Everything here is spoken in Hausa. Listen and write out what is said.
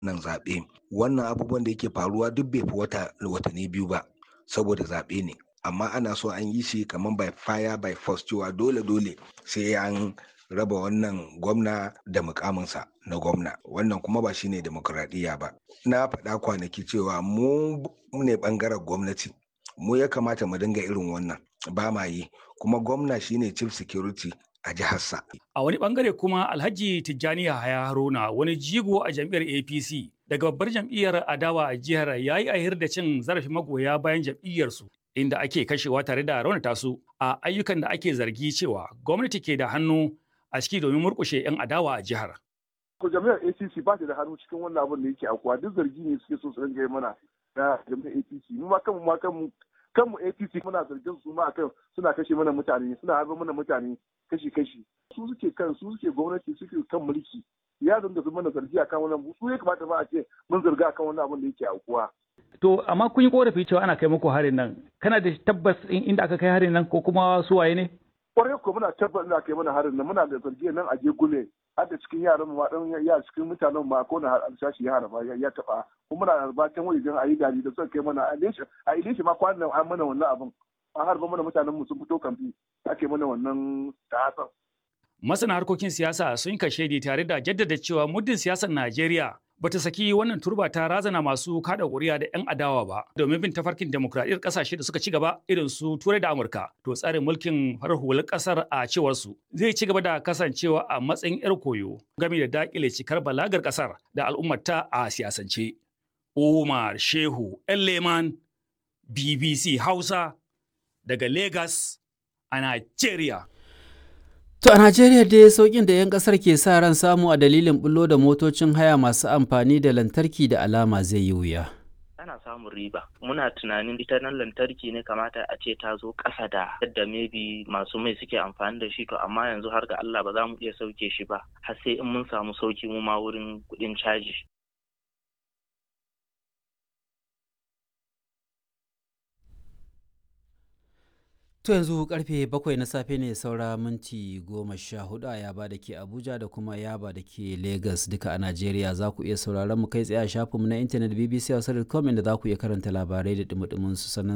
nan zaɓe wannan abubuwan da yake faruwa duk bai fi wata watanni biyu ba saboda zaɓe ne amma ana so an yi shi kamar by fire by force cewa dole dole sai an raba wannan gwamna da mukaminsa na gwamna wannan kuma ba shine demokuraɗiyya ba na faɗa kwanaki cewa mu ne ɓangaren gwamnati mu ya kamata mu dinga irin wannan ba ma yi kuma gwamna shine chief security a jiharsa. A wani bangare kuma Alhaji Tijjani Yahaya Haruna wani jigo a jam'iyyar APC daga babbar jam'iyyar adawa a jihar ya yi ahir da cin zarafin magoya bayan jam'iyyarsu inda ake kashewa tare da raunata su a ayyukan da ake zargi cewa gwamnati ke da hannu a ciki domin murkushe 'yan adawa a jihar. Ko jami'ar APC ba ta da hannu cikin wannan abin da yake akuwa duk zargi ne suke so su ringa mana na jami'ar APC mu ma kanmu ma kanmu kanmu APC muna zargin su ma akan suna kashe mana mutane suna harba mana mutane kashi-kashi su suke kan su suke gwamnati suke kan mulki ya zanga su mana zargi akan wannan su ya kamata ba a ce mun zarga akan wannan abin da yake aukuwa. To amma kun yi korafi cewa ana kai muku harin nan kana da tabbas inda aka kai harin nan ko kuma su waye ne? Kwarai ko muna tabbas ina kai mana harin nan muna da zargi nan a gule har da cikin yaran mu dan ya cikin mutanen ma ko na alsashi ya harba ya taba kuma muna harba can wajen ayi gari da suka kai mana a ilesha a ilesha ma kwanan an mana wannan abin an harba mana mutanen mu sun fito kamfi ake mana wannan ta'asan. Masana harkokin siyasa sun kashe tare da jaddada cewa muddin siyasar Najeriya bata saki wannan turba ta razana masu kada ƙuri'a da 'yan adawa ba domin bin tafarkin demokradiyyar ƙasashe da suka ci gaba irin su turai da amurka to tsarin mulkin farar hular ƙasar a cewar su zai ci gaba da kasancewa a matsayin 'yar koyo game da dakile cikar balagar ƙasar da al'ummarta a siyasance umar shehu leman bbc hausa daga lagos a nigeria To a Najeriya dai sauƙin da 'yan ƙasar ke sa ran samu a dalilin bullo da motocin haya masu amfani da lantarki da alama zai yi wuya. ana samun riba muna tunanin ita nan lantarki ne kamata a ce ta zo ƙasa da yadda maybe masu mai suke amfani da shi to amma yanzu har ga Allah ba za mu iya sauke shi ba har sai in mun samu sauki mu ma wurin kuɗin caji To yanzu karfe bakwai na safe ne saura minti goma sha hudu a yaba da ke Abuja da kuma yaba da ke Lagos duka a Najeriya za ku iya sauraron mu kai tsaye a shafinmu na intanet bbc.com inda za ku iya karanta labarai da dumudumin su sannan